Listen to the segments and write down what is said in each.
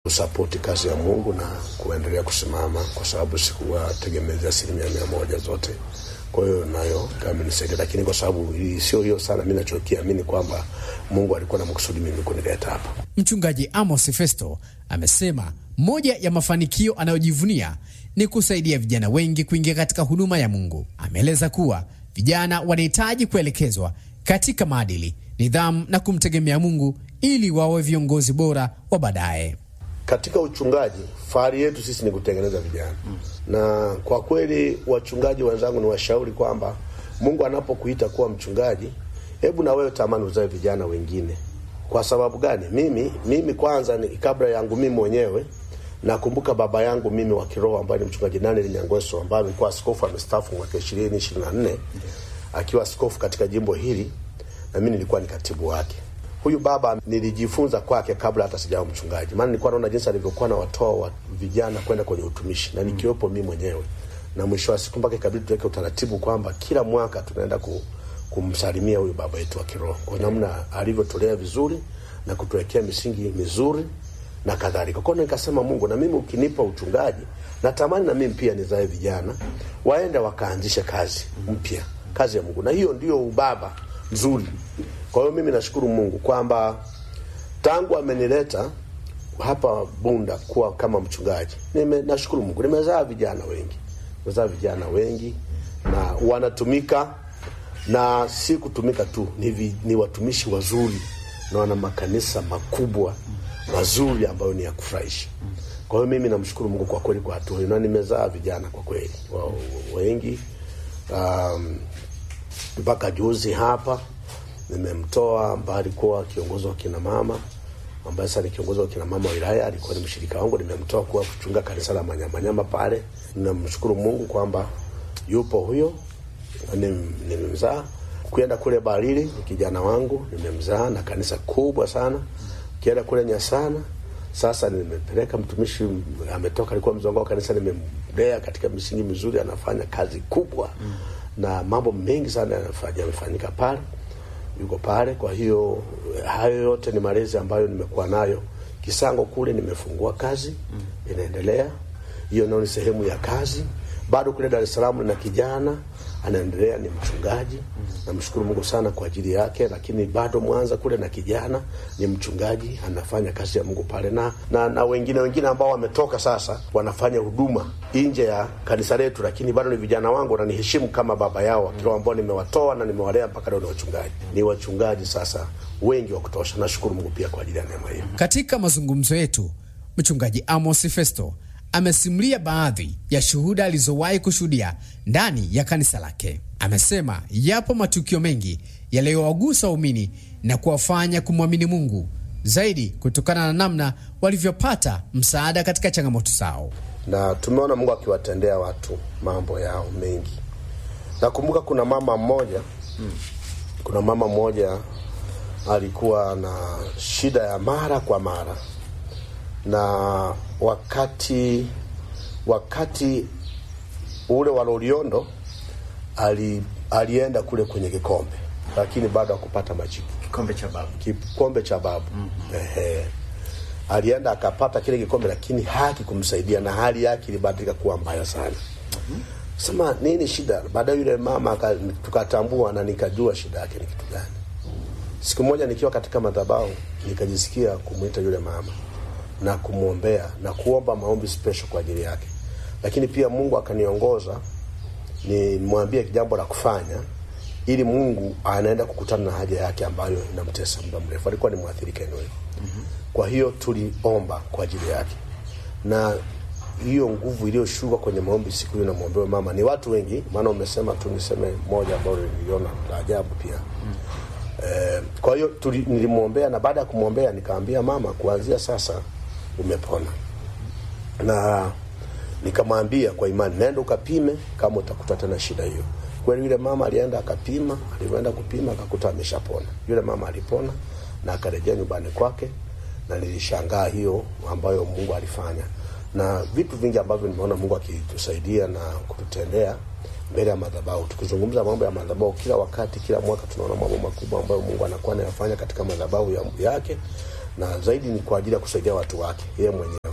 kusapoti kazi ya Mungu na kuendelea kusimama, kwa sababu sikuwa tegemezi asilimia mia moja zote. Kwa hiyo nayo kamenisaidia, lakini kwa sababu sio hiyo sana, mi nachokiamini kwamba Mungu alikuwa na makusudi mimi kunileta hapa. Mchungaji Amos Festo amesema moja ya mafanikio anayojivunia ni kusaidia vijana wengi kuingia katika huduma ya Mungu. Ameeleza kuwa vijana wanahitaji kuelekezwa katika maadili, nidhamu na kumtegemea Mungu ili wawe viongozi bora wa baadaye. Katika uchungaji, fahari yetu sisi ni kutengeneza vijana mm. na kwa kweli, wachungaji wenzangu, ni washauri kwamba Mungu anapokuita kuwa mchungaji, hebu na wewe tamani uzae vijana wengine. Kwa sababu gani? Mimi mimi kwanza ni kabla yangu mimi mwenyewe nakumbuka baba yangu mimi wa kiroho ambaye ni mchungaji Daniel Nyangweso ambaye alikuwa askofu amestaafu mwaka ishirini ishirini na nne akiwa askofu katika jimbo hili, na mimi nilikuwa ni katibu wake. Huyu baba nilijifunza kwake kabla hata sijawa mchungaji, maana nilikuwa naona jinsi alivyokuwa na watoa wa vijana kwenda kwenye utumishi na nikiwepo mimi mwenyewe, na mwisho wa siku mpaka ikabidi tuweke utaratibu kwamba kila mwaka tunaenda ku, kumsalimia huyu baba yetu wa kiroho kwa namna alivyotolea vizuri na kutuwekea misingi mizuri na kadhalika. Kwa hiyo nikasema, Mungu, na mimi ukinipa uchungaji, natamani na mimi pia nizae vijana waende wakaanzishe kazi mpya, kazi ya Mungu, na hiyo ndio ubaba nzuri. Kwa hiyo mimi nashukuru Mungu kwamba tangu amenileta hapa Bunda kuwa kama mchungaji, nime nashukuru Mungu, nimezaa vijana wengi, nimezaa vijana wengi na wanatumika, na si kutumika tu, ni, vi, ni watumishi wazuri na wana makanisa makubwa mazuri ambayo ni ya kufurahisha. Kwa hiyo mimi namshukuru Mungu kwa kweli kwa hatua hiyo, na nimezaa vijana kwa kweli wa, wengi mpaka um, juzi hapa nimemtoa ambaye alikuwa kiongozi wa kina mama ambaye sasa ni kiongozi wa kina mama wa wilaya, alikuwa ni mshirika wangu, nimemtoa kuwa kuchunga kanisa la Manyamanyama pale. Ninamshukuru Mungu kwamba yupo huyo, nimemzaa. Kwenda kule Barili ni kijana wangu, nimemzaa na kanisa kubwa sana. Kienda kule Nyasana sasa nimepeleka mtumishi, ametoka alikuwa mzongo wa kanisa, nimemlea katika misingi mizuri, anafanya kazi kubwa mm. na mambo mengi sana yamefanyika pale yuko pale. Kwa hiyo hayo yote ni malezi ambayo nimekuwa nayo. Kisango kule nimefungua kazi mm. inaendelea, hiyo nayo ni sehemu ya kazi. Bado kule Dar es Salaam na kijana anaendelea, ni mchungaji mm. namshukuru Mungu sana kwa ajili yake. Lakini bado Mwanza kule na kijana ni mchungaji, anafanya kazi ya Mungu pale na, na, na wengine wengine ambao wametoka sasa wanafanya huduma nje ya kanisa letu, lakini bado ni vijana wangu, wananiheshimu kama baba yao wa kiroho ambao nimewatoa na nimewalea mpaka leo ni wachungaji, ni wachungaji sasa wengi wa kutosha. Nashukuru Mungu pia kwa ajili ya neema hiyo. Katika mazungumzo yetu, mchungaji Amos Festo amesimulia baadhi ya shuhuda alizowahi kushuhudia ndani ya kanisa lake. Amesema yapo matukio mengi yaliyowagusa waumini na kuwafanya kumwamini Mungu zaidi kutokana na namna walivyopata msaada katika changamoto zao, na tumeona Mungu akiwatendea watu mambo yao mengi. Nakumbuka kuna mama mmoja hmm. kuna mama mmoja alikuwa na shida ya mara kwa mara na wakati wakati ule wa Loliondo ali, alienda kule kwenye kikombe, lakini bado hakupata majibu. Kikombe cha babu, kikombe cha babu. mm -hmm. Ehe, alienda akapata kile kikombe, lakini haki kumsaidia na hali yake ilibadilika kuwa mbaya sana. mm -hmm. Sema nini shida? Baadaye yule mama tukatambua na nikajua shida yake ni kitu gani. Siku moja nikiwa katika madhabahu nikajisikia kumwita yule mama na kumwombea na kuomba maombi special kwa ajili yake, lakini pia Mungu akaniongoza nimwambie jambo la kufanya, ili Mungu anaenda kukutana na haja yake ambayo inamtesa muda mrefu. Alikuwa ni mwathirika eneo hilo. mm -hmm. Kwa hiyo tuliomba kwa ajili yake, na hiyo nguvu iliyoshuka kwenye maombi siku hiyo namwombea mama, ni watu wengi, maana umesema tu niseme moja ambayo niliona la ajabu pia. mm -hmm. Eh, kwa hiyo nilimwombea na baada ya kumwombea nikamwambia mama, kuanzia sasa umepona na nikamwambia kwa imani, nenda ukapime kama utakuta tena shida hiyo. Kweli yule mama alienda akapima, alivyoenda kupima akakuta ameshapona. Yule mama alipona na akarejea nyumbani kwake, na nilishangaa hiyo ambayo Mungu alifanya, na vitu vingi ambavyo nimeona Mungu akitusaidia na kututendea mbele ya madhabahu. Tukizungumza mambo ya madhabahu, kila wakati, kila mwaka tunaona mambo makubwa ambayo Mungu anakuwa anayafanya katika madhabahu ya yake, na zaidi ni kwa ajili ya kusaidia watu wake yeye mwenyewe.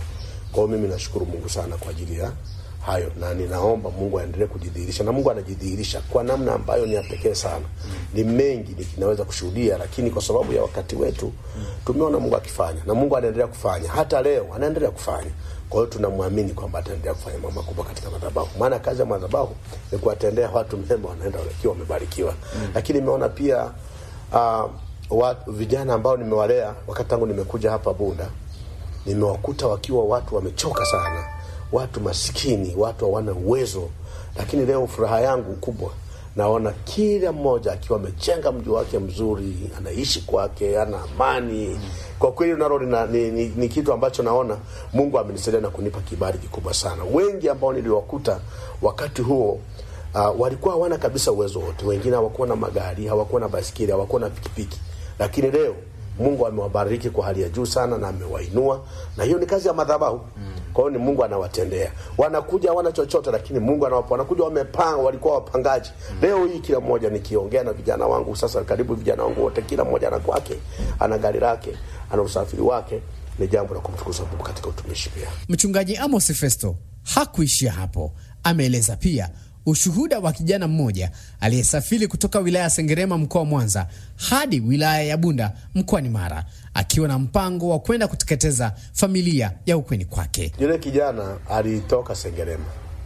Kwa hiyo mimi nashukuru Mungu sana kwa ajili ya hayo, na ninaomba Mungu aendelee kujidhihirisha, na Mungu anajidhihirisha kwa namna ambayo ni ya pekee sana. Ni mengi ninaweza kushuhudia, lakini kwa sababu ya wakati wetu tumeona Mungu akifanya, na Mungu anaendelea kufanya, hata leo anaendelea kufanya. Kwa hiyo tunamwamini kwamba ataendelea kufanya mambo makubwa katika madhabahu, maana kazi ya madhabahu ni kuwatendea watu mema, wanaenda wakiwa wamebarikiwa. Lakini nimeona pia uh, watu, vijana ambao nimewalea wakati tangu nimekuja hapa Bunda, nimewakuta wakiwa watu wamechoka sana, watu maskini, watu hawana uwezo, lakini leo furaha yangu kubwa naona kila mmoja akiwa amejenga mji wake mzuri, anaishi kwake, ana amani. Kwa kweli nalo ni, ni, ni kitu ambacho naona Mungu amenisaidia na kunipa kibali kikubwa sana. Wengi ambao niliwakuta wakati huo uh, walikuwa hawana kabisa uwezo wote. Wengine hawakuwa na magari, hawakuwa na basikeli, hawakuwa na pikipiki, lakini leo Mungu amewabariki kwa hali ya juu sana na amewainua, na hiyo ni kazi ya madhabahu. Kwa hiyo ni Mungu anawatendea. Wanakuja hawana chochote, lakini Mungu anawapa. Wanakuja wamepanga, walikuwa wapangaji. Leo hii kila mmoja, nikiongea na vijana wangu sasa, karibu vijana wangu wote, kila mmoja ana kwake, ana gari lake, ana usafiri wake. Ni jambo la kumtukuza Mungu katika utumishi pia. Mchungaji Amos Festo hakuishia hapo, ameeleza pia ushuhuda wa kijana mmoja aliyesafiri kutoka wilaya ya Sengerema mkoa wa Mwanza hadi wilaya ya Bunda mkoani Mara akiwa na mpango wa kwenda kuteketeza familia ya ukweni kwake. Yule kijana alitoka Sengerema,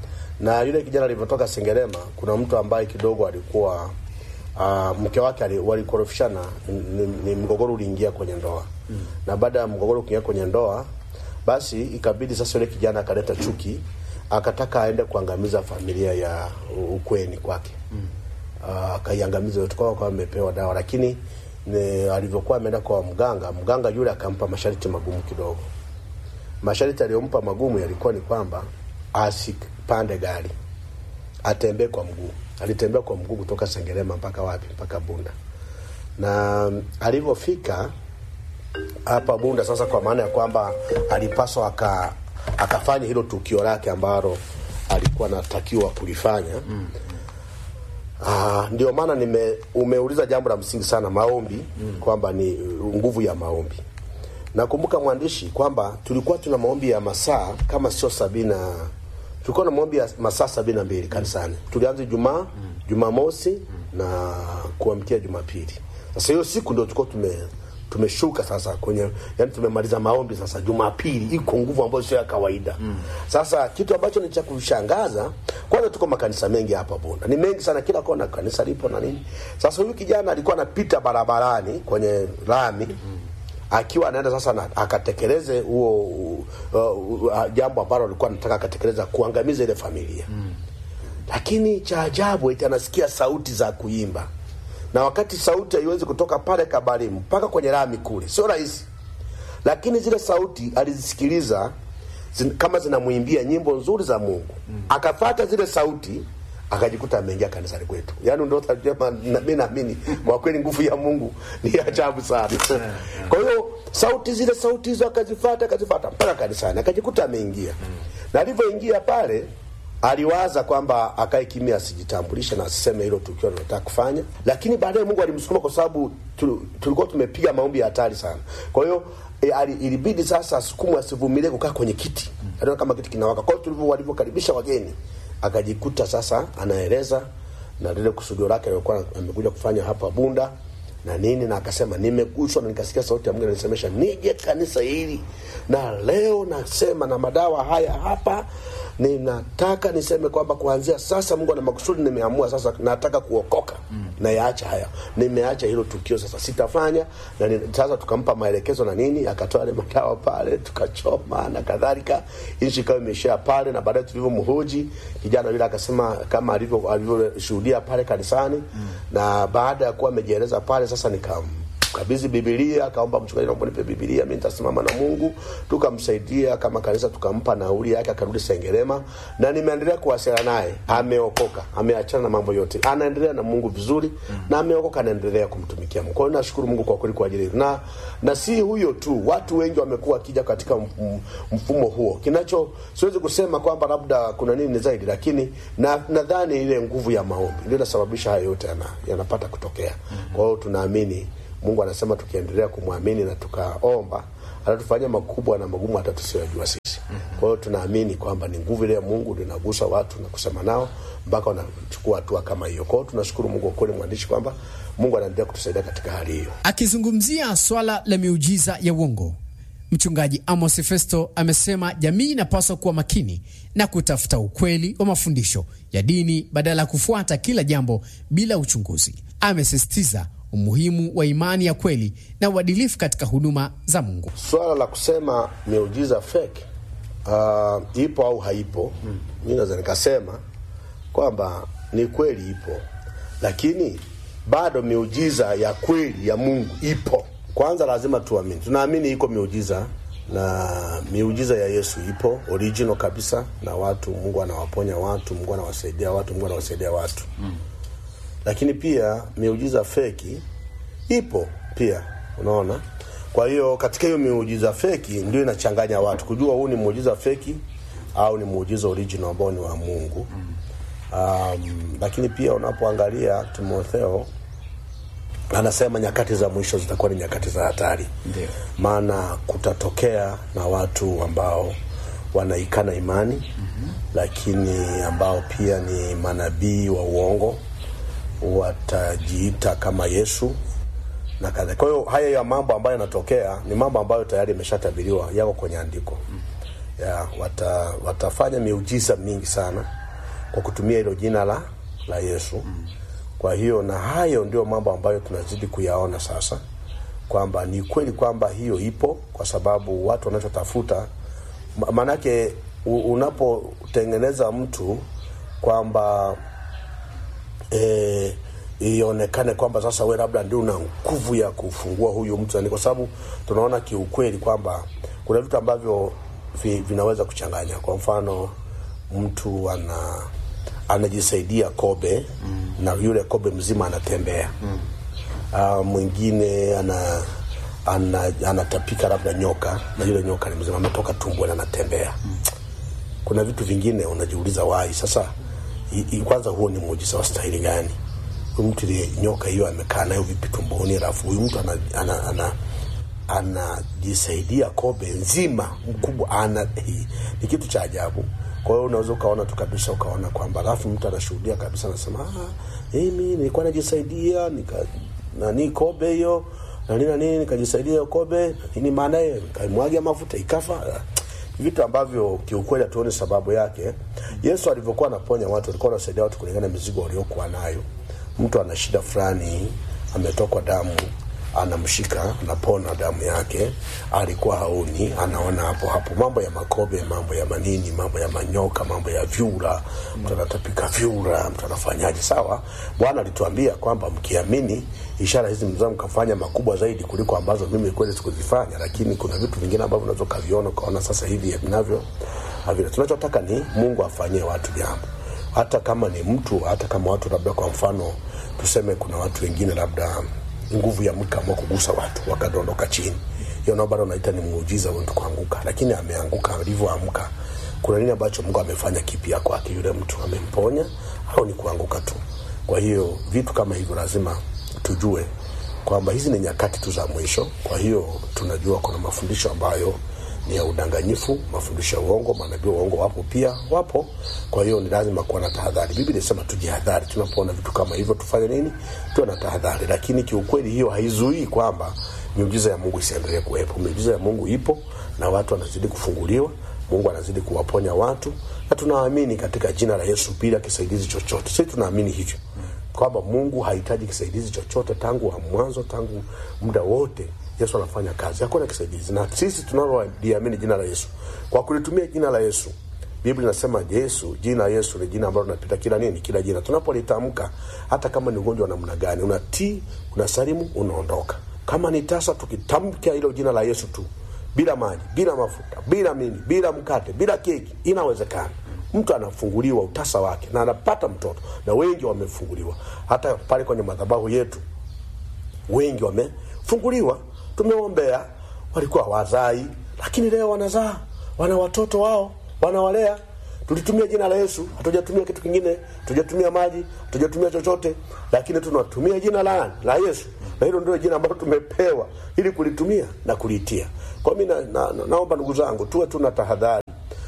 na yule kijana alivyotoka Sengerema, kuna mtu ambaye kidogo alikuwa uh, mke wake walikorofishana, ni, ni mgogoro uliingia kwenye ndoa mm. na baada ya mgogoro kuingia kwenye ndoa, basi ikabidi sasa yule kijana akaleta chuki akataka aende kuangamiza familia ya ukweni kwake mm. akaiangamiza yote kwa kwa amepewa dawa, lakini alivyokuwa ameenda kwa mganga, mganga yule akampa masharti magumu kidogo. Masharti aliyompa magumu yalikuwa ni kwamba asipande gari, atembee kwa mguu. Alitembea kwa mguu kutoka Sengerema mpaka wapi? Mpaka Bunda. Na alivyofika hapa Bunda sasa, kwa maana ya kwamba alipaswa aka akafanya hilo tukio lake ambalo alikuwa anatakiwa kulifanya mm. Uh, ndio maana nime umeuliza jambo la msingi sana maombi mm. kwamba ni nguvu ya maombi. Nakumbuka mwandishi kwamba tulikuwa tuna maombi ya masaa kama sio sabina, tulikuwa na maombi ya masaa sabini na mbili kanisani. Tulianza Jumaa mm. Jumamosi mm. na kuamkia Jumapili. Sasa hiyo siku ndio tulikuwa tume tumeshuka sasa kwenye yani, tumemaliza maombi sasa. Jumapili iko nguvu ambayo sio ya kawaida mm. Sasa kitu ambacho ni cha kushangaza, kwanza tuko makanisa mengi hapa Bunda, ni mengi sana, kila kona kanisa lipo na nini. Sasa huyu kijana alikuwa anapita barabarani kwenye lami mm. akiwa anaenda sasa na, akatekeleze huo uh, uh, jambo ambalo alikuwa anataka akatekeleza, kuangamiza ile familia mm. Lakini cha ajabu eti anasikia sauti za kuimba na wakati sauti haiwezi kutoka pale Kabarimu mpaka kwenye lami kule, sio rahisi, lakini zile sauti alizisikiliza zin, kama zinamwimbia nyimbo nzuri za Mungu mm. Akafata zile sauti akajikuta ameingia kanisani kwetu. Yani ndio mimi naamini kwa kweli nguvu ya Mungu ni ajabu sana. Kwa hiyo sauti zile sauti hizo akazifuata akazifuata mpaka kanisani akajikuta ameingia mm. Na alivyoingia pale aliwaza kwamba akae kimya, asijitambulishe na asiseme hilo tukio anataka kufanya, lakini baadaye Mungu alimsukuma kwa sababu tulikuwa tumepiga maombi ya hatari sana. Kwa hiyo e, ilibidi sasa asukumwe, asivumilie kukaa kwenye kiti, aliona kama kiti kinawaka. Kwa hiyo tulivyo walivyokaribisha wageni, akajikuta sasa anaeleza na lile kusudio lake alikuwa amekuja kufanya hapa Bunda na nini, na akasema nimeguswa na nikasikia sauti ya Mungu inanisemesha nije kanisa hili, na leo nasema na madawa haya hapa ninataka niseme kwamba kuanzia sasa Mungu ana makusudi, nimeamua sasa, nataka kuokoka mm. na yaacha haya, nimeacha hilo tukio sasa, sitafanya na ni, sasa tukampa maelekezo na nini, akatoa ile madawa pale, tukachoma na kadhalika, nchi ikawa imeishia pale, na baadaye tulivyomhoji kijana yule akasema kama alivyo alivyoshuhudia pale kanisani mm. na baada ya kuwa amejieleza pale, sasa nikam kabidhi Biblia, akaomba mchungaji, naomba nipe Biblia, mimi nitasimama na Mungu. Tukamsaidia kama kanisa, tukampa nauli yake, akarudi Sengerema, na nimeendelea kuwasiliana naye. Ameokoka, ameachana na mambo yote, anaendelea na Mungu vizuri mm. na ameokoka, anaendelea kumtumikia Mungu. Kwa hiyo nashukuru Mungu kwa kweli kwa ajili na na si huyo tu, watu wengi wamekuwa wakija katika mfumo huo. Kinacho siwezi kusema kwamba labda kuna nini zaidi, lakini na nadhani ile nguvu ya maombi ndio inasababisha haya yote yana, yanapata kutokea mm -hmm. Kwa hiyo tunaamini Mungu anasema tukiendelea kumwamini na tukaomba atatufanyia makubwa na magumu hata tusiyojua sisi. Kwa hiyo tunaamini kwamba ni nguvu ile ya Mungu ndio inagusa watu na kusema nao mpaka wanachukua hatua kama hiyo. Kwa hiyo tunashukuru Mungu kwa kweli, mwandishi, kwamba Mungu anaendelea kutusaidia katika hali hiyo. Akizungumzia swala la miujiza ya uongo, Mchungaji Amos Festo amesema jamii inapaswa kuwa makini na kutafuta ukweli wa mafundisho ya dini badala ya kufuata kila jambo bila uchunguzi. Amesisitiza umuhimu wa imani ya kweli na uadilifu katika huduma za Mungu. Swala la kusema miujiza fake uh, ipo au haipo, hmm. mi naweza nikasema kwamba ni kweli ipo, lakini bado miujiza ya kweli ya Mungu ipo. Kwanza lazima tuamini, tunaamini iko miujiza na miujiza ya Yesu ipo original kabisa, na watu Mungu anawaponya watu, Mungu anawasaidia watu, Mungu anawasaidia watu mm. Lakini pia miujiza feki ipo pia, unaona. Kwa hiyo katika hiyo miujiza feki ndio inachanganya watu kujua huu ni muujiza feki au ni muujiza original ambao ni wa Mungu mm. Um, lakini pia unapoangalia Timotheo anasema nyakati za mwisho zitakuwa ni nyakati za hatari, maana kutatokea na watu ambao wanaikana imani mm-hmm. lakini ambao pia ni manabii wa uongo, watajiita kama Yesu na kadhalika. Kwa hiyo haya ya mambo ambayo yanatokea ni mambo ambayo tayari yameshatabiriwa, yako kwenye andiko ya, wata, watafanya miujiza mingi sana kwa kutumia hilo jina la, la Yesu mm. Kwa hiyo na hayo ndio mambo ambayo tunazidi kuyaona sasa, kwamba ni kweli kwamba hiyo ipo, kwa sababu watu wanachotafuta, maanake unapotengeneza mtu kwamba e, ionekane kwamba sasa we labda ndio una nguvu ya kufungua huyu mtu, ni kwa sababu tunaona kiukweli kwamba kuna vitu ambavyo vi, vinaweza kuchanganya. Kwa mfano mtu ana anajisaidia kobe mm. na yule kobe mzima anatembea mm. uh, mwingine ana, ana anatapika labda nyoka na yule nyoka ni mzima ametoka tumboni anatembea mm. kuna vitu vingine unajiuliza wai sasa i, i, kwanza huo ni muujiza wa stahili gani huyu mtu ile nyoka hiyo amekaa nayo vipi tumboni alafu huyu mtu ana, ana, ana anajisaidia kobe nzima mkubwa ana ni kitu cha ajabu kwa hiyo unaweza ukaona tu kabisa ukaona kwamba alafu mtu anashuhudia kabisa anasema ah, mimi nilikuwa najisaidia nika nani kobe hiyo na nini na nini nikajisaidia hiyo kobe nini maanaye nikaimwagia mafuta ikafa vitu ambavyo kiukweli hatuoni sababu yake yesu alivyokuwa anaponya watu alikuwa anasaidia watu kulingana na mizigo waliokuwa nayo mtu ana shida fulani ametokwa damu anamshika anapona damu yake, alikuwa haoni, anaona hapo hapo. Mambo ya makobe, mambo ya manini, mambo ya manyoka, mambo ya vyura, mtu anatapika vyura, mtu anafanyaje? Sawa, Bwana alituambia kwamba mkiamini ishara hizi mnaweza mkafanya makubwa zaidi kuliko ambazo mimi kweli sikuzifanya, lakini kuna vitu vingine ambavyo unaweza ukaviona ukaona sasa hivi vinavyo havina. Tunachotaka ni Mungu afanyie watu jambo, hata kama ni mtu, hata kama watu labda, kwa mfano tuseme, kuna watu wengine labda nguvu ya mke amua kugusa watu wakadondoka chini, hiyo nao bado naita ni muujiza wa mtu kuanguka, lakini ameanguka. Alivyoamka, kuna nini ambacho Mungu amefanya kipya kwake? Yule mtu amemponya au ni kuanguka tu? Kwa hiyo vitu kama hivyo lazima tujue kwamba hizi ni nyakati tu za mwisho. Kwa hiyo tunajua kuna mafundisho ambayo ni ya udanganyifu, mafundisho ya uongo. Manabii wa uongo wapo pia, wapo. Kwa hiyo ni lazima kuwa na tahadhari. Biblia inasema tujihadhari, tunapoona vitu kama hivyo tufanye nini? Tuwe na tahadhari, lakini kiukweli hiyo haizuii kwamba miujiza ya Mungu isiendelee kuwepo. Miujiza ya Mungu ipo na watu wanazidi kufunguliwa, Mungu anazidi kuwaponya watu, na tunaamini katika jina la Yesu bila kisaidizi chochote. Sisi tunaamini hivyo kwamba Mungu hahitaji kisaidizi chochote, tangu wa mwanzo, tangu muda wote Yesu anafanya kazi, hakuna kisaidizi. Na sisi tunaloliamini jina la Yesu, kwa kulitumia jina la Yesu, Biblia inasema Yesu, jina la Yesu ni jina ambalo linapita kila nini, kila jina. Tunapolitamka, hata kama ni ugonjwa namna gani, unatii, unasalimu, unaondoka. Kama ni tasa, tukitamka hilo jina la Yesu tu, bila maji, bila mafuta, bila mini, bila mkate, bila keki, inawezekana mtu anafunguliwa utasa wake na anapata mtoto, na wengi wamefunguliwa. Hata pale kwenye madhabahu yetu wengi wamefunguliwa tumeombea, walikuwa wazai, lakini leo wanazaa, wana watoto wao, wanawalea. tulitumia jina la Yesu, hatujatumia kitu kingine, hatujatumia maji, hatujatumia chochote, lakini tunatumia jina la la Yesu, na hilo ndio jina ambalo tumepewa ili kulitumia na kuliitia. Kwa mimi na, na, na, naomba ndugu zangu tuwe tuna tahadhari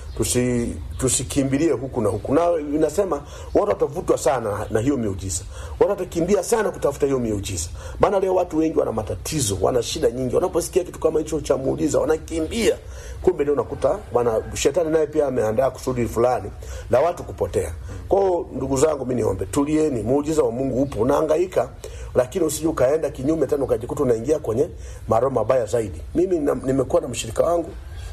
tusi tusikimbilie huku na huku, na inasema watu watavutwa sana na hiyo miujiza, watu watakimbia sana kutafuta hiyo miujiza. Maana leo watu wengi wana matatizo, wana shida nyingi, wanaposikia kitu kama hicho cha muujiza wanakimbia. Kumbe leo unakuta bwana shetani naye pia ameandaa kusudi fulani la watu kupotea. Kwa hiyo ndugu zangu, mimi niombe, tulieni, muujiza wa Mungu upo, unahangaika, lakini usije ukaenda kinyume tena ukajikuta unaingia kwenye maroho mabaya zaidi. Mimi na, nimekuwa na mshirika wangu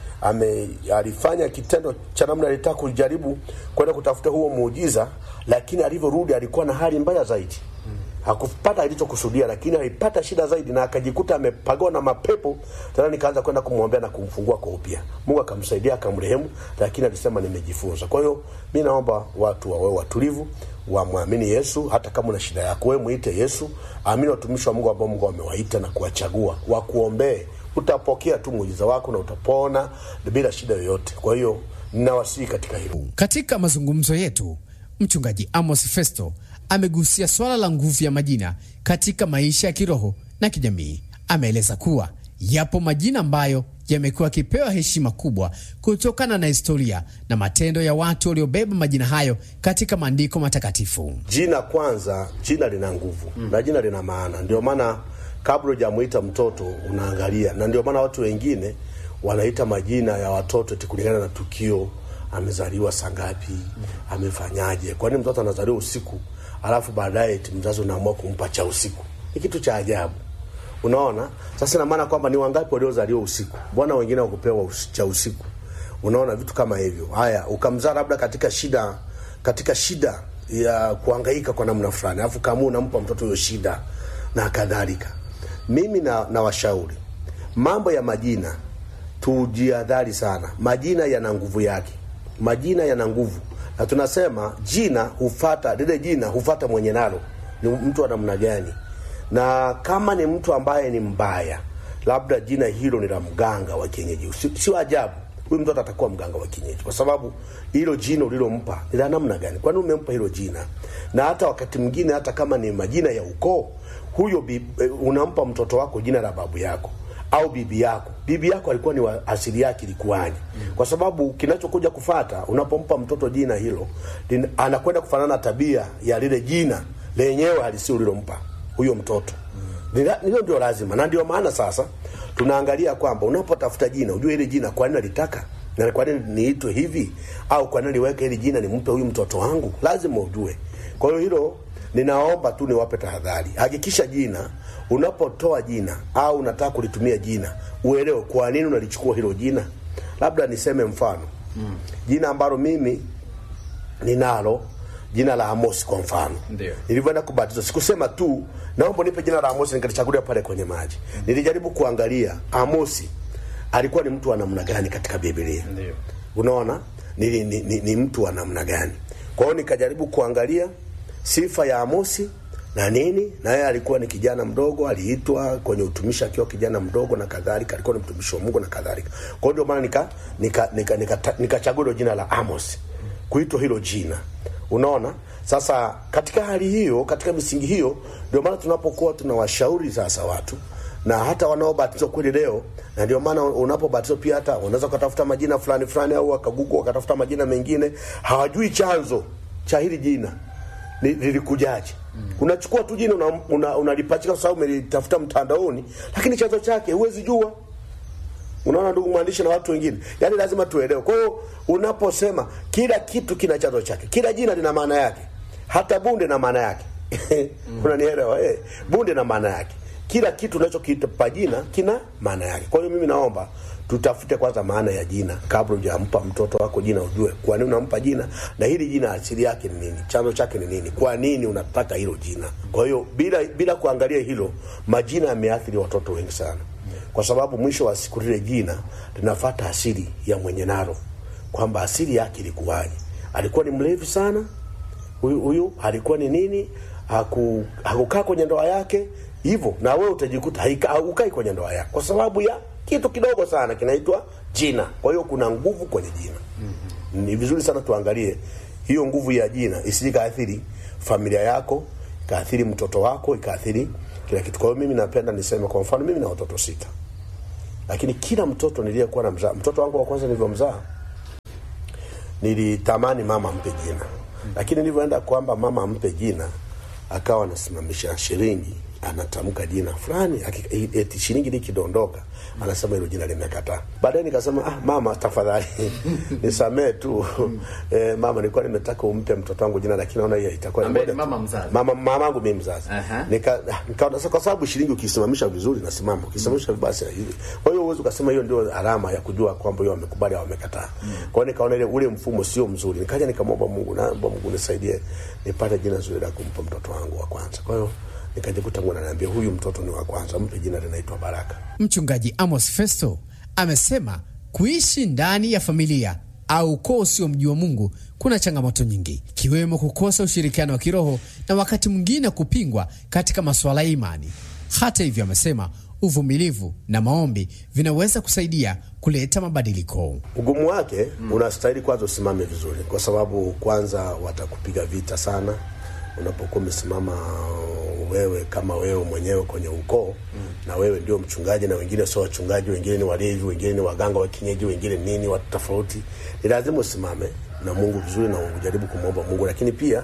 ame alifanya kitendo cha namna alitaka kujaribu kwenda kutafuta huo muujiza, lakini alivyorudi alikuwa na hali mbaya zaidi. Hakupata alichokusudia, lakini alipata shida zaidi na akajikuta amepagawa na mapepo. Tena nikaanza kwenda kumwombea na kumfungua kwa upya. Mungu akamsaidia akamrehemu, lakini alisema nimejifunza. Kwa hiyo mimi naomba watu wawe watulivu, wamwamini Yesu. Hata kama una shida yako, wewe muite Yesu, amini watumishi wa Mungu ambao Mungu amewaita na kuwachagua, wakuombee utapokea tu muujiza wako na utapona bila shida yoyote. Kwa hiyo ninawasihi katika hilo. Katika mazungumzo yetu, mchungaji Amos Festo amegusia swala la nguvu ya majina katika maisha ya kiroho na kijamii. Ameeleza kuwa yapo majina ambayo yamekuwa yakipewa heshima kubwa kutokana na historia na matendo ya watu waliobeba majina hayo katika maandiko matakatifu. Jina kwanza, jina lina nguvu mm, na jina lina maana. Ndio maana kabla hujamuita mtoto unaangalia, na ndio maana watu wengine wanaita majina ya watoto eti kulingana na tukio, amezaliwa saa ngapi, amefanyaje. Kwani mtoto anazaliwa usiku alafu baadaye eti mzazi unaamua kumpa cha usiku? Ni kitu cha ajabu. Unaona, sasa ina maana kwamba ni wangapi waliozaliwa usiku, mbona wengine wakupewa us cha usiku? Unaona vitu kama hivyo. Haya, ukamzaa labda katika shida, katika shida ya kuhangaika kwa namna fulani, alafu kama unampa mtoto hiyo shida na kadhalika. Mimi na, na washauri mambo ya majina tujiadhari sana. Majina yana nguvu yake, majina yana nguvu, na tunasema jina hufata lile jina hufata mwenye nalo ni mtu wa namna gani, na kama ni mtu ambaye ni mbaya, labda jina hilo ni la mganga wa kienyeji, sio si ajabu huyu mtoto atakuwa mganga wa kienyeji, kwa sababu hilo jina ulilompa ni la namna gani? Kwani umempa hilo jina? Na hata wakati mwingine, hata kama ni majina ya ukoo huyo bi, unampa mtoto wako jina la babu yako au bibi yako. Bibi yako alikuwa ni wa asili yake ilikuwaje? mm. Kwa sababu kinachokuja kufata unapompa mtoto jina hilo, anakwenda kufanana tabia ya lile jina lenyewe halisi ulilompa huyo mtoto. mm. Hilo ndio lazima, na ndio maana sasa tunaangalia kwamba unapotafuta jina ujue ile jina kwa nini alitaka na kwa nini niitwe hivi, au kwa nini niweke hili jina nimpe huyu mtoto wangu, lazima ujue. Kwa hiyo hilo ninaomba tu niwape tahadhari. Hakikisha jina unapotoa jina au unataka kulitumia jina, uelewe kwa nini unalichukua hilo jina. Labda niseme mfano mm. jina ambalo mimi ninalo jina la Amosi kwa mfano. Ndio. Nilivyoenda kubatizwa sikusema tu naomba nipe jina la Amosi nikalichagulia pale kwenye maji. Mm. Nilijaribu kuangalia Amosi alikuwa ni mtu wa namna gani katika Biblia. Ndio. Unaona? Ni, ni, ni, ni mtu wa namna gani? Kwa hiyo nikajaribu kuangalia sifa ya Amosi na nini, na yeye alikuwa ni kijana mdogo, aliitwa kwenye utumishi akiwa kijana mdogo na kadhalika, alikuwa ni mtumishi wa Mungu na kadhalika. Kwa hiyo ndio maana nika nikachagua nika, nika, nika, nika jina la Amos, kuitwa hilo jina. Unaona? Sasa katika hali hiyo, katika misingi hiyo, ndio maana tunapokuwa tunawashauri sasa watu na hata wanaobatizwa kweli leo, na ndio maana unapobatizwa pia hata unaweza ukatafuta majina fulani fulani, au wakagugu wakatafuta majina mengine, hawajui chanzo cha hili jina lilikujaje. Mm. Unachukua tu jina unalipachika una, una kwa sababu umelitafuta mtandaoni, lakini chanzo chake huwezi jua. Unaona ndugu mwandishi na watu wengine, yaani lazima tuelewe. Kwa hiyo unaposema kila kitu kina chanzo chake, kila jina lina maana yake, hata bunde na maana yake mm. Unanielewa eh? Bunde na maana yake, kila kitu unachokipa jina kina maana yake. Kwa hiyo mimi naomba tutafute kwanza maana ya jina kabla hujampa mtoto wako jina, ujue kwa nini unampa jina na hili jina asili yake ni nini, chanzo chake ni nini, kwa nini unataka hilo jina. Kwa hiyo bila bila kuangalia hilo, majina yameathiri watoto wengi sana, kwa sababu mwisho wa siku lile jina linafuata asili ya mwenye nalo, kwamba asili yake ilikuwaje. Alikuwa ni mlevi sana huyu huyu, alikuwa ni nini, haku hakukaa kwenye ndoa yake hivyo, na wewe utajikuta haukai kwenye ndoa yako kwa sababu ya kitu kidogo sana kinaitwa jina. Kwa hiyo kuna nguvu kwenye jina. Mm-hmm. Ni vizuri sana tuangalie hiyo nguvu ya jina isije kaathiri familia yako, ikaathiri mtoto wako, ikaathiri kila kitu. Kwa hiyo mimi napenda niseme, kwa mfano mimi na watoto sita, lakini kila mtoto niliyekuwa na mzaa, mtoto wangu wa kwanza nilivyomzaa nilitamani mama ampe jina, lakini nilivyoenda kwamba mama ampe jina, akawa anasimamisha shilingi anatamka jina fulani, aki- eti shilingi likidondoka anasema hilo jina limekataa. Baadaye nikasema ah, mama tafadhali nisamee tu eh, mama, nilikuwa nimetaka umpe mtoto wangu jina, lakini naona hiyo itakuwa Ambaye ni moja tu. mama mzazi. mama mamangu mimi mzazi Aha. nika ah, nikaona sasa, kwa sababu shilingi ukisimamisha vizuri nasimama, ukisimamisha vibaya sina hivi. Kwa hiyo uwezo ukasema hiyo ndio alama ya kujua kwamba hiyo wamekubali au wamekataa. Kwa hiyo nikaona ile ule mfumo sio mzuri, nikaja nikamwomba Mungu, naomba Mungu nisaidie nipate jina zuri la kumpa mtoto wangu wa kwanza. Kwa hiyo nikajikuta Mungu ananiambia huyu mtoto ni wa kwanza, mpe jina linaitwa Baraka. Mchungaji Amos Festo amesema kuishi ndani ya familia au ukoo usiomjua Mungu kuna changamoto nyingi, ikiwemo kukosa ushirikiano wa kiroho na wakati mwingine kupingwa katika masuala ya imani. Hata hivyo, amesema uvumilivu na maombi vinaweza kusaidia kuleta mabadiliko. Ugumu wake unastahili kwanza usimame vizuri, kwa sababu kwanza watakupiga vita sana unapokuwa umesimama wewe kama wewe mwenyewe kwenye ukoo na wewe ndio mchungaji na wengine sio wachungaji, wengine ni walevi, wengine ni waganga wa kienyeji, wengine nini, watu tofauti. Ni lazima usimame na Mungu vizuri na ujaribu kumwomba Mungu, lakini pia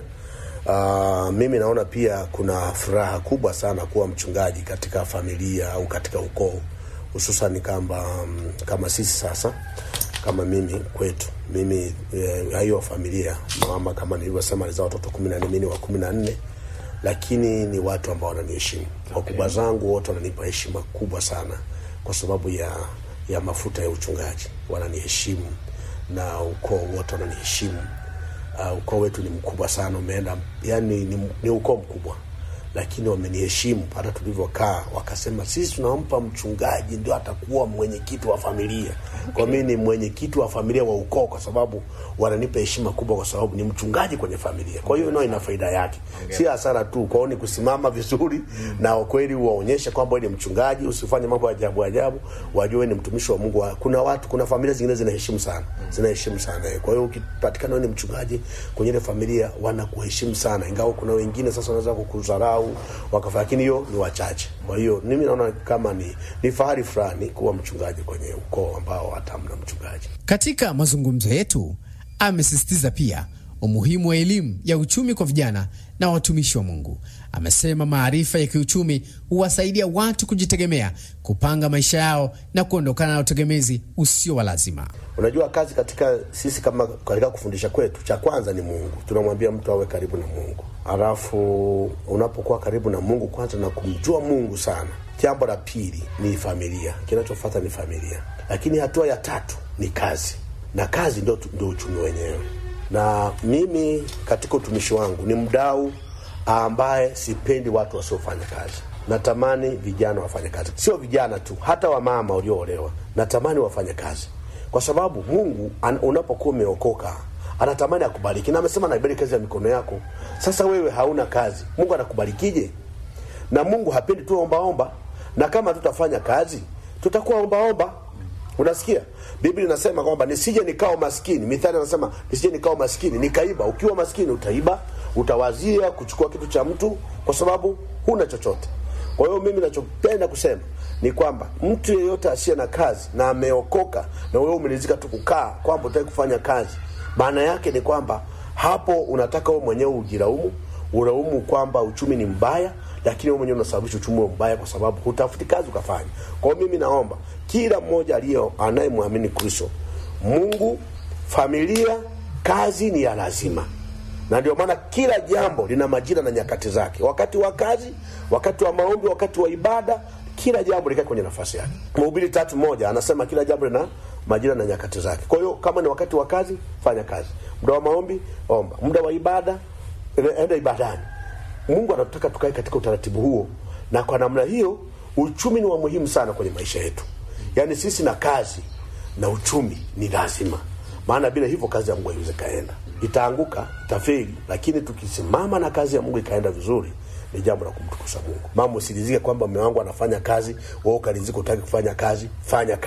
Uh, mimi naona pia kuna furaha kubwa sana kuwa mchungaji katika familia au katika ukoo hususan kama um, kama sisi sasa kama mimi kwetu mimi eh, hiyo familia mama kama nilivyosema alizaa watoto kumi na nne mimi ni wa kumi na nne lakini ni watu ambao wananiheshimu wakubwa zangu wote wananipa heshima kubwa sana kwa sababu ya ya mafuta ya uchungaji wananiheshimu na ukoo wote wananiheshimu uh, ukoo wetu ni mkubwa sana umeenda yani ni, ni ukoo mkubwa lakini wameniheshimu hata tulivyokaa wakasema sisi tunampa mchungaji ndio atakuwa mwenyekiti wa familia kwa mimi ni mwenyekiti wa familia wa ukoo kwa sababu wananipa heshima kubwa kwa sababu ni mchungaji kwenye familia kwa hiyo nao ina faida yake si hasara tu kwao ni kusimama vizuri na kweli waonyeshe kwamba wewe ni mchungaji usifanye mambo ya ajabu ajabu wajue wewe ni mtumishi wa mungu kuna watu kuna familia zingine zinaheshimu sana zinaheshimu sana kwa hiyo ukipatikana wewe ni mchungaji kwenye ile familia wanakuheshimu sana ingawa kuna wengine sasa wanaweza kukudharau wakafa lakini hiyo ni wachache kwa hiyo mimi naona kama ni ni fahari fulani kuwa mchungaji kwenye ukoo ambao hata hamna mchungaji Katika mazungumzo yetu, amesisitiza pia umuhimu wa elimu ya uchumi kwa vijana na watumishi wa Mungu. Amesema maarifa ya kiuchumi huwasaidia watu kujitegemea, kupanga maisha yao na kuondokana na utegemezi usio wa lazima. unajua kazi katika sisi kama katika kufundisha kwetu cha kwanza ni mungu tunamwambia mtu awe karibu na mungu halafu unapokuwa karibu na mungu kwanza na kumjua mungu sana jambo la pili ni familia kinachofata ni familia lakini hatua ya tatu ni kazi na kazi ndio, ndio uchumi wenyewe na mimi katika utumishi wangu ni mdau ambaye sipendi watu wasiofanya kazi natamani vijana wafanye kazi sio vijana tu hata wamama walioolewa natamani wafanye kazi kwa sababu mungu an, unapokuwa umeokoka anatamani akubariki na amesema naibariki kazi ya mikono yako sasa wewe hauna kazi mungu anakubarikije na mungu hapendi tu ombaomba na kama tutafanya kazi tutakuwa ombaomba unasikia biblia inasema kwamba nisije nikao maskini mithali anasema nisije nikao maskini nikaiba ukiwa maskini utaiba utawazia kuchukua kitu cha mtu kwa sababu huna chochote kwa hiyo mimi nachopenda kusema ni kwamba mtu yeyote asiye na kazi na ameokoka na wewe umelizika tu kukaa kwamba utaki kufanya kazi maana yake ni kwamba hapo unataka wewe mwenyewe ujilaumu ulaumu kwamba uchumi ni mbaya lakini wewe mwenyewe unasababisha uchumi wa mbaya kwa sababu hutafuti kazi ukafanya kwa hiyo mimi naomba kila mmoja aliye anayemwamini kristo mungu familia kazi ni ya lazima na ndio maana kila jambo lina majira na nyakati zake wakati wa kazi wakati wa maombi wakati wa ibada kila jambo likae kwenye nafasi yake mhubiri tatu moja anasema kila jambo lina majira na nyakati zake kwa hiyo kama ni wakati wa kazi fanya kazi muda wa maombi omba muda wa ibada enda ibadani mungu anataka tukae katika utaratibu huo na kwa namna hiyo uchumi ni wa muhimu sana kwenye maisha yetu yaani sisi na kazi na uchumi ni lazima maana bila hivyo kazi ya mungu haiwezi kaenda itaanguka itafeli lakini tukisimama na kazi ya mungu ikaenda vizuri ni jambo la kumtukuza mungu mama usilizike kwamba mme wangu anafanya kazi wewe ukarizika utaki kufanya kazi fanya kazi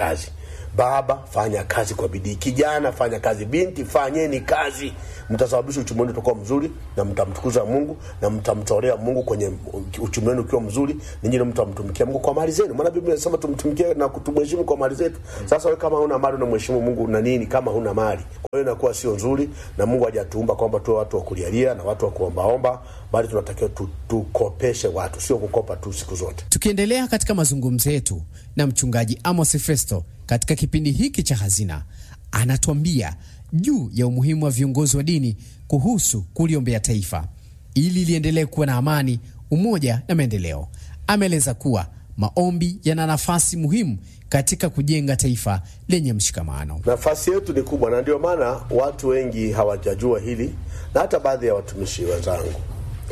baba fanya kazi kwa bidii kijana fanya kazi binti fanyeni kazi mtasababisha uchumi wenu utakuwa mzuri na mtamtukuza mungu na mtamtolea mungu kwenye uchumi wenu ukiwa mzuri ningine mtamtumikia mungu kwa mali zenu maana biblia inasema tumtumikie na kutumheshimu kwa mali zetu sasa we kama huna mali unamheshimu mungu na nini kama huna mali kwa hiyo inakuwa sio nzuri na mungu hajatuumba kwamba tuwe watu wa kulialia na watu wa kuombaomba bali tunatakiwa tu, tukopeshe watu sio kukopa tu siku zote Tukiendelea katika mazungumzo yetu na mchungaji Amos Festo katika kipindi hiki cha Hazina, anatuambia juu ya umuhimu wa viongozi wa dini kuhusu kuliombea taifa ili liendelee kuwa na amani, umoja na maendeleo. Ameeleza kuwa maombi yana nafasi muhimu katika kujenga taifa lenye mshikamano. nafasi yetu ni kubwa na ndio maana watu wengi hawajajua hili na hata baadhi ya watumishi wenzangu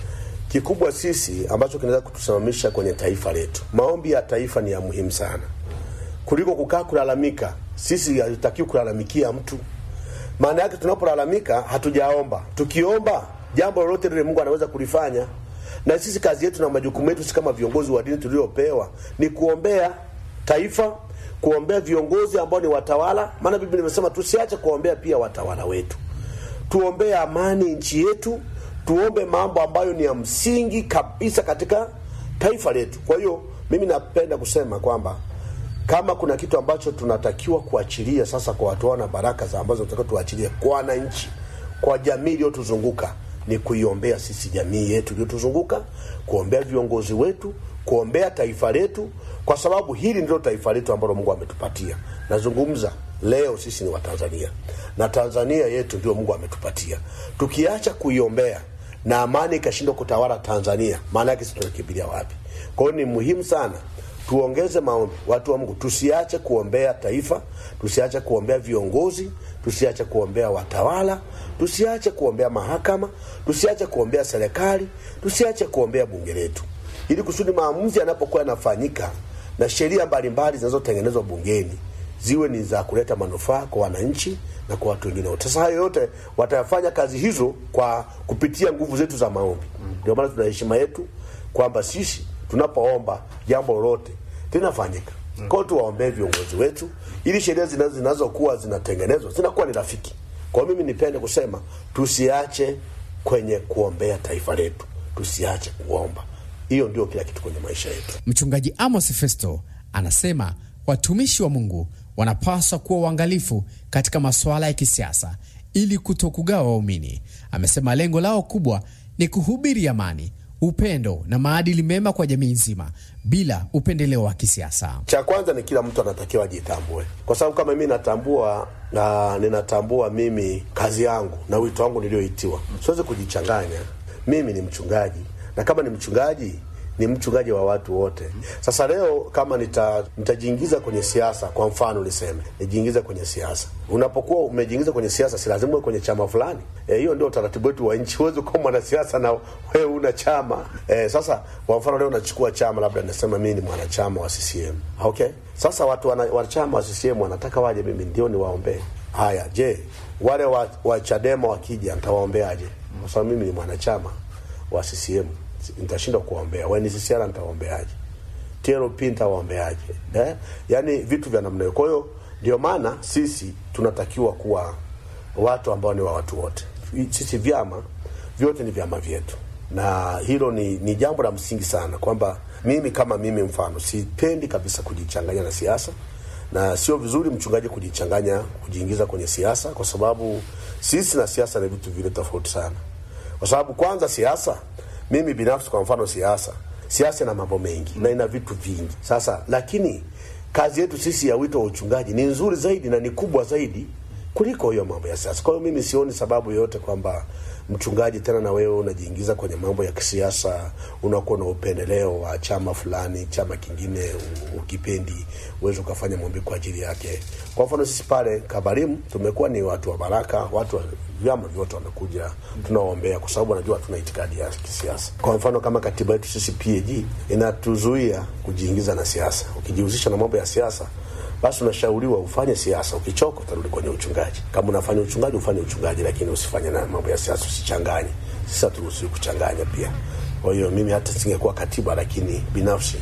kikubwa sisi ambacho kinaweza kutusimamisha kwenye taifa letu maombi ya taifa ni ya muhimu sana kuliko kukaa kulalamika sisi hatutakiwi kulalamikia mtu maana yake tunapolalamika hatujaomba tukiomba jambo lolote lile mungu anaweza kulifanya na sisi kazi yetu na majukumu yetu si kama viongozi wa dini tuliopewa ni kuombea taifa kuombea viongozi ambao ni watawala maana biblia imesema tusiache kuombea pia watawala wetu tuombee amani nchi yetu tuombe mambo ambayo ni ya msingi kabisa katika taifa letu kwa hiyo mimi napenda kusema kwamba kama kuna kitu ambacho tunatakiwa kuachilia sasa kwa watu na baraka za ambazo tunatakiwa tuachilie kwa wananchi kwa jamii iliyotuzunguka ni kuiombea sisi jamii yetu iliyotuzunguka kuombea viongozi wetu kuombea taifa letu kwa sababu hili ndilo taifa letu ambalo mungu ametupatia nazungumza leo sisi ni watanzania na tanzania yetu ndio mungu ametupatia tukiacha kuiombea na amani ikashindwa kutawala tanzania maana yake sisi tunakimbilia wapi kwa hiyo ni muhimu sana tuongeze maombi watu wa mungu tusiache kuombea taifa tusiache kuombea viongozi tusiache kuombea watawala tusiache kuombea mahakama tusiache kuombea serikali tusiache kuombea bunge letu ili kusudi maamuzi yanapokuwa yanafanyika na sheria mbalimbali zinazotengenezwa bungeni ziwe ni za kuleta manufaa kwa wananchi na kwa watu wengine wote. Sasa hayo yote watayafanya kazi hizo kwa kupitia nguvu zetu za maombi. Ndio maana tuna heshima yetu kwamba sisi tunapoomba jambo lolote linafanyika. Kwa hiyo tuwaombee viongozi wetu ili sheria zinazo- zinazokuwa zinatengenezwa zinakuwa ni rafiki. Kwa hiyo mimi nipende kusema tusiache kwenye kuombea taifa letu, tusiache kuomba. Hiyo ndio kila kitu kwenye maisha yetu. Mchungaji Amos Festo anasema watumishi wa Mungu wanapaswa kuwa uangalifu katika masuala ya kisiasa ili kutokugawa waumini. Amesema lengo lao kubwa ni kuhubiri amani, upendo na maadili mema kwa jamii nzima bila upendeleo wa kisiasa. cha kwanza ni kila mtu anatakiwa ajitambue kwa sababu kama mimi natambua na ninatambua mimi kazi yangu na wito wangu nilioitiwa siwezi kujichanganya mimi ni mchungaji na kama ni mchungaji ni mchungaji wa watu wote sasa leo kama nita, nitajiingiza kwenye siasa kwa mfano niseme nijiingize kwenye siasa unapokuwa umejiingiza kwenye siasa si lazima uwe kwenye chama fulani Eh, hiyo ndio utaratibu wetu wa nchi huwezi kuwa mwanasiasa na wewe una chama e, sasa kwa mfano leo unachukua chama labda nasema mimi ni mwanachama wa CCM okay sasa watu wana, wanachama wa CCM wanataka waje mimi ndio niwaombee haya je wale wa, wa Chadema wakija nitawaombeaje kwa sababu mimi ni mwanachama wa CCM nitashindwa kuwaombea wa NCCR nitawaombeaje TLP nitawaombeaje eh? yaani vitu vya namna hiyo kwa hiyo ndio maana sisi tunatakiwa kuwa watu ambao ni wa watu wote sisi vyama vyote ni vyama vyetu na hilo ni, ni jambo la msingi sana kwamba mimi kama mimi mfano sipendi kabisa kujichanganya na siasa na sio vizuri mchungaji kujichanganya kujiingiza kwenye siasa kwa sababu sisi na siasa ni vitu vile tofauti sana kwa sababu kwanza siasa mimi binafsi kwa mfano siasa siasa ina mambo mengi na ina vitu vingi sasa lakini kazi yetu sisi ya wito wa uchungaji ni nzuri zaidi na ni kubwa zaidi kuliko hiyo mambo ya siasa kwa hiyo mimi sioni sababu yoyote kwamba mchungaji tena na wewe unajiingiza kwenye mambo ya kisiasa unakuwa na upendeleo wa chama fulani chama kingine u- ukipendi uweze ukafanya maombi kwa ajili yake kwa mfano sisi pale kabarimu tumekuwa ni watu wa baraka watu wa vyama vyote wanakuja tunawaombea kwa sababu wanajua tuna itikadi ya kisiasa kwa mfano kama katiba yetu sisi pag inatuzuia kujiingiza na siasa ukijihusisha na mambo ya siasa basi unashauriwa ufanye siasa ukichoka utarudi kwenye uchungaji kama unafanya uchungaji ufanye uchungaji lakini usifanye na mambo ya siasa usichanganye sisi haturuhusiwi kuchanganya pia kwa hiyo mimi hata singekuwa katiba lakini binafsi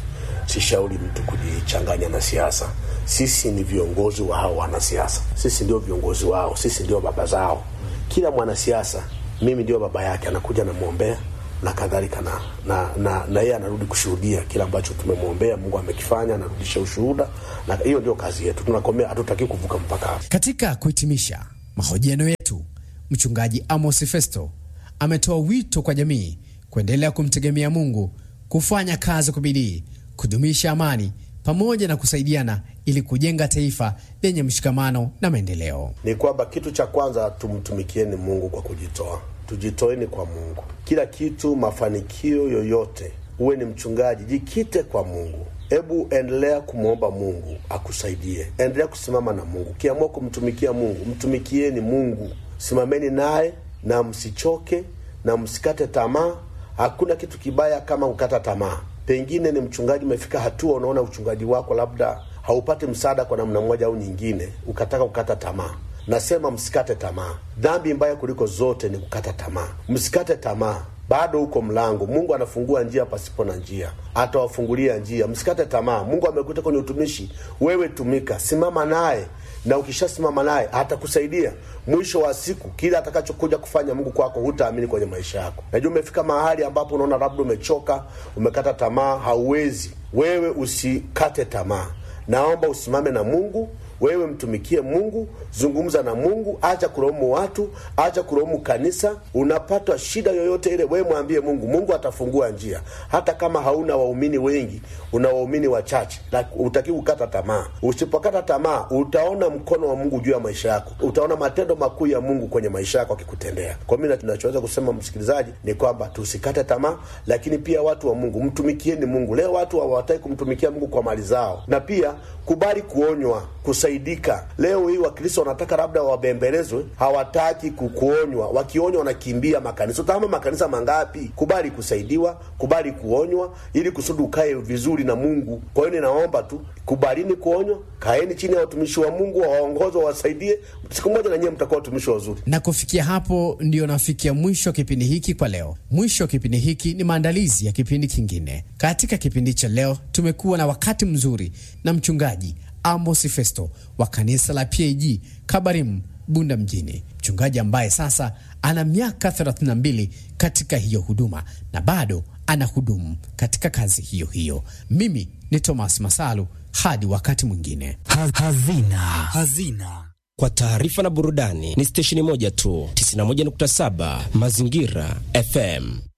sishauri mtu kujichanganya na siasa. Sisi ni viongozi wa hao wanasiasa, sisi ndio viongozi wao, sisi ndio baba zao. Kila mwanasiasa mimi ndio baba yake, anakuja namwombea na kadhalika na na na, na yeye anarudi kushuhudia kile ambacho tumemwombea Mungu amekifanya, anarudisha ushuhuda, na hiyo ndio kazi yetu. Tunakomea, hatutaki kuvuka mpaka hapo. Katika kuhitimisha mahojiano yetu, mchungaji Amos Festo ametoa wito kwa jamii kuendelea kumtegemea Mungu, kufanya kazi kwa bidii, kudumisha amani pamoja na kusaidiana ili kujenga taifa lenye mshikamano na maendeleo. Ni kwamba kitu cha kwanza tumtumikieni Mungu kwa kujitoa, tujitoeni kwa Mungu. Kila kitu, mafanikio yoyote, uwe ni mchungaji, jikite kwa Mungu. Hebu endelea kumwomba Mungu akusaidie, endelea kusimama na Mungu. Ukiamua kumtumikia Mungu, mtumikieni Mungu, simameni naye na msichoke na msikate tamaa. Hakuna kitu kibaya kama kukata tamaa. Pengine ni mchungaji, umefika hatua unaona uchungaji wako labda haupati msaada kwa namna moja au nyingine, ukataka kukata tamaa. Nasema msikate tamaa. Dhambi mbaya kuliko zote ni kukata tamaa. Msikate tamaa, bado uko mlango. Mungu anafungua njia pasipo na njia, atawafungulia njia. Msikate tamaa. Mungu amekuita kwenye utumishi, wewe tumika, simama naye na ukishasimama naye atakusaidia. Mwisho wa siku, kile atakachokuja kufanya Mungu kwako hutaamini kwenye maisha yako. Najua umefika mahali ambapo unaona labda umechoka, umekata tamaa, hauwezi. Wewe usikate tamaa, naomba usimame na Mungu. Wewe mtumikie Mungu, zungumza na Mungu, acha kulaumu watu, acha kulaumu kanisa. Unapata shida yoyote ile, wewe mwambie Mungu, Mungu atafungua njia. Hata kama hauna waumini wengi, una waumini wachache, utaki kukata tamaa. Usipokata tamaa, utaona mkono wa Mungu juu ya maisha yako, utaona matendo makuu ya Mungu kwenye maisha yako akikutendea. Kwa mimi tunachoweza kusema msikilizaji ni kwamba tusikate tamaa, lakini pia watu wa Mungu, mtumikieni Mungu. Leo watu hawataki kumtumikia Mungu kwa mali zao, na pia kubali kuonywa kusaidika. Leo hii Wakristo wanataka labda wabembelezwe, hawataki kukuonywa. Wakionywa wanakimbia makanisa. Utahama makanisa mangapi? Kubali kusaidiwa, kubali kuonywa, ili kusudi ukae vizuri na Mungu. Kwa hiyo ninaomba tu, kubalini kuonywa, kaeni chini ya watumishi wa Mungu, wawaongoze, wawasaidie. Siku moja na nyie mtakuwa watumishi wazuri. Na kufikia hapo, ndiyo nafikia mwisho wa kipindi hiki kwa leo. Mwisho wa kipindi hiki ni maandalizi ya kipindi kingine. Katika kipindi cha leo tumekuwa na wakati mzuri na mchungaji Amos Festo wa kanisa la PAG Kabarim Bunda mjini, mchungaji ambaye sasa ana miaka 32 katika hiyo huduma na bado ana hudumu katika kazi hiyo hiyo. Mimi ni Thomas Masalu, hadi wakati mwingine. Hazina. Hazina. Kwa taarifa na burudani ni stesheni moja tu, 91.7 Mazingira FM.